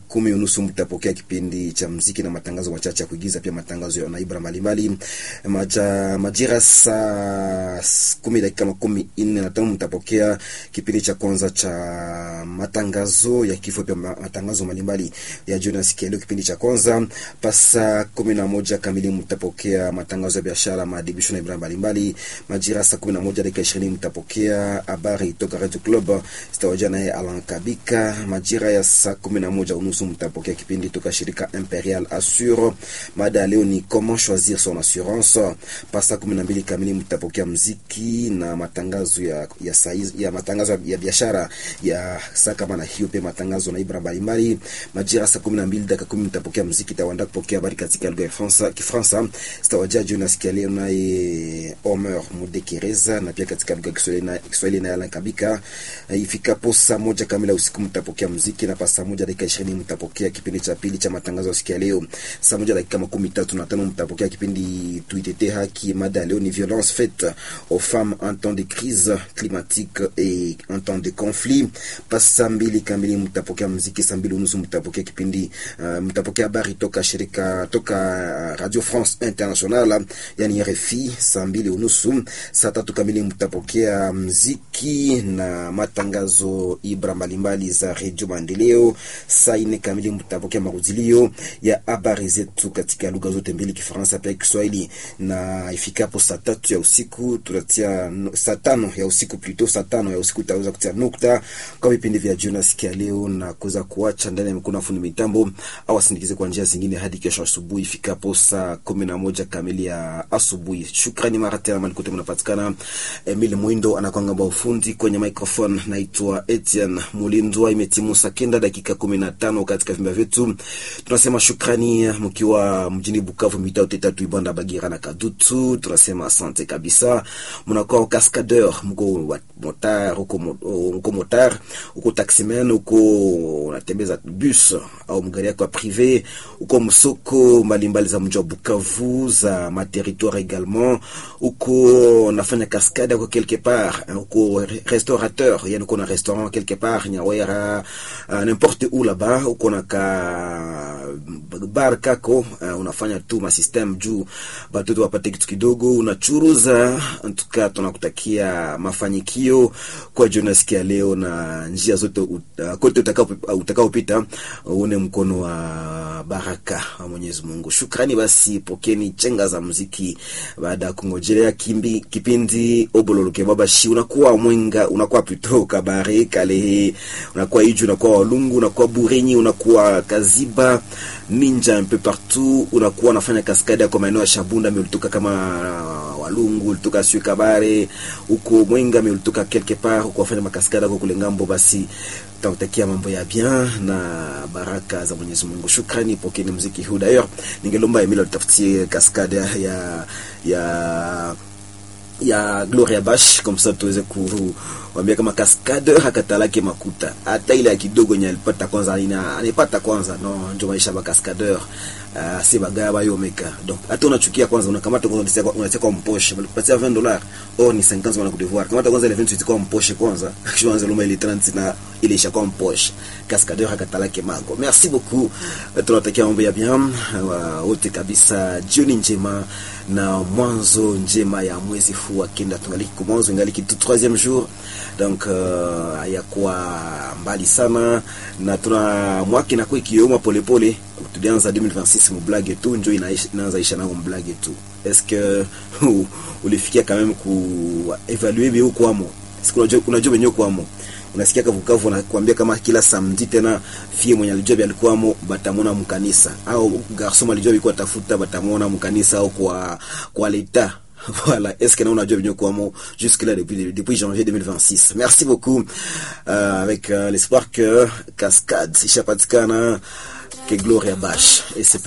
kumi unusu mtapokea kipindi cha mziki na matangazo machache ya kuigiza, pia matangazo ya naibra mbalimbali. Maja, majira saa kumi dakika makumi nne na tano mtapokea kipindi cha kwanza cha matangazo ya kifo, pia matangazo mbalimbali ya jioni nasikia leo. Kipindi cha kwanza pasa kumi na moja kamili mtapokea matangazo ya biashara, maadibisho na ibra mbalimbali. Majira saa kumi na moja dakika ishirini mtapokea habari toka Radio Club zitawajia naye Alan Kabika. Majira ya saa kumi na moja unusu mtapokea kipindi toka shirika Imperial Assure. Mada ya leo ni comment choisir son assurance. Pasa kumi na mbili kamili mtapokea mziki na matangazo ya ya, saiz, ya matangazo ya biashara ya saa kama na hiyo, pia matangazo na ibra mbalimbali. Majira saa kumi na mbili dakika kumi mtapokea mziki tawanda kupokea habari katika lugha ya Fransa Kifransa zitawajia jioni nasikia leo naye Omer Mudekereza na pia katika lugha ya Kiswahili na Kiswahili na Alan Kabika. Ifikapo saa moja kamili usiku mtapokea mziki na pa saa moja dakika ishirini mtapokea kipindi cha pili cha matangazo ya siku ya leo. Saa moja dakika makumi tatu na tano mtapokea kipindi tuitete haki. Mada ya leo ni violence faite aux femmes en temps de crise climatique et en temps de conflit. Pa saa mbili kamili mtapokea mziki. Saa mbili unusu mtapokea kipindi uh, mtapokea habari toka shirika toka Radio France International yani RFI. Saa mbili unusu. Saa tatu kamili mtapokea mziki na matangazo ibra mbalimbali za redio Maendeleo. Saa ine kamili mtapokea marudilio ya habari zetu katika lugha zote mbili, Kifaransa pia Kiswahili, na ifikapo saa tatu ya usiku tutatia saa tano ya usiku plito, saa tano ya usiku tutaweza kutia nukta kwa vipindi vya jioni sikia leo na kuweza kuacha ndani ya mikono fundi mitambo au asindikize kwa njia zingine hadi kesho asubuhi ifikapo saa kumi na moja kamili ya asubuhi. Shukrani mara tena malikote mnapatikana. Emile Mwindo anakwanga ufundi kwenye microphone naitwa Etienne Mulindwa. Imetimu saa kenda dakika kumi na tano katika vimba vyetu, tunasema shukrani mkiwa mjini Bukavu, mitao tatu Ibanda, Bagira na Kadutu. Tunasema asante kabisa. Mnakuwa kaskadeur, mko motar, uko motar, uko taximan, uko unatembeza bus au mgari yako ya prive, uko msoko mbalimbali za mji wa Bukavu za materitoire également, uko nafanya kaskade uko quelque part, uko restaurateur, yani uko na restaurant quelque part Nyawera, uh, n'importe où là-bas, uko na ka bar kako, uh, unafanya tu ma system juu batoto wapate kitu kidogo, unachuruza. Antuka tunakutakia mafanikio kwa Jonas kia leo na njia zote uh, kote utakao utakaopita uone mkono wa baraka wa Mwenyezi Mungu. Shukrani basi, pokeni chenga za muziki baada ya kungojelea kimbi kipindi obololoke baba shi unakuwa mwenga unakuwa pito kabare kale unakuwa iju unakuwa walungu unakuwa burenyi unakuwa kaziba ninja mpe partout unakuwa unafanya kaskade kwa maeneo ya Shabunda ulitoka kama walungu ulitoka sio kabare uko mwenga ulitoka quelque part uko wafanya makaskada kwa kule ngambo basi tutakutakia mambo ya bien na baraka za Mwenyezi Mungu. Shukrani, pokeni muziki huu. D'ailleurs, ningelomba Emile utafutie kaskade ya ya ya Gloria Bash comme ça tuweze kuambia kama kaskade hakatalake makuta hata ile ya kidogo nye alipata kwanza, ina anipata kwanza no, ndio maisha ba kaskadeur uh, si bagaya ba yomeka donc hata unachukia kwanza, unakamata kwanza, unatia kwa mposhe, walikupatia 20 dollars au ni 50 wana kudevoir, kamata kwanza ile 28 kwa mposhe kwanza, kisha anza luma ile 30 na ile isha kwa mposhe. Kaskadeur hakatalake mago. Merci beaucoup, tunatakia mambo ya bien wote kabisa, jioni njema na mwanzo njema ya mwezi huu wa kenda, tungaliki kwa mwanzo, ingaliki tu troisième jour donc uh, hayakuwa mbali sana na tuna mwaka na kwa kioma polepole. Tulianza 2026 mu blague tu njo inaanza isha nao blague tu. Est-ce que ulifikia quand même ku evaluer bio kwamo? Siku unajua unajua benyo kwamo unasikia kavukavu anakuambia kama kila samedi tena fie mwenye alijua alikuwamo batamona mkanisa au garçon alijua alikuwa tafuta batamona mkanisa au kwa kwa leta Voilà, est-ce que nous on a déjà venu jusque là depuis depuis janvier 2026. Merci beaucoup euh, avec euh, l'espoir que Cascade, Ishapatikana, que Gloria Bash et c'est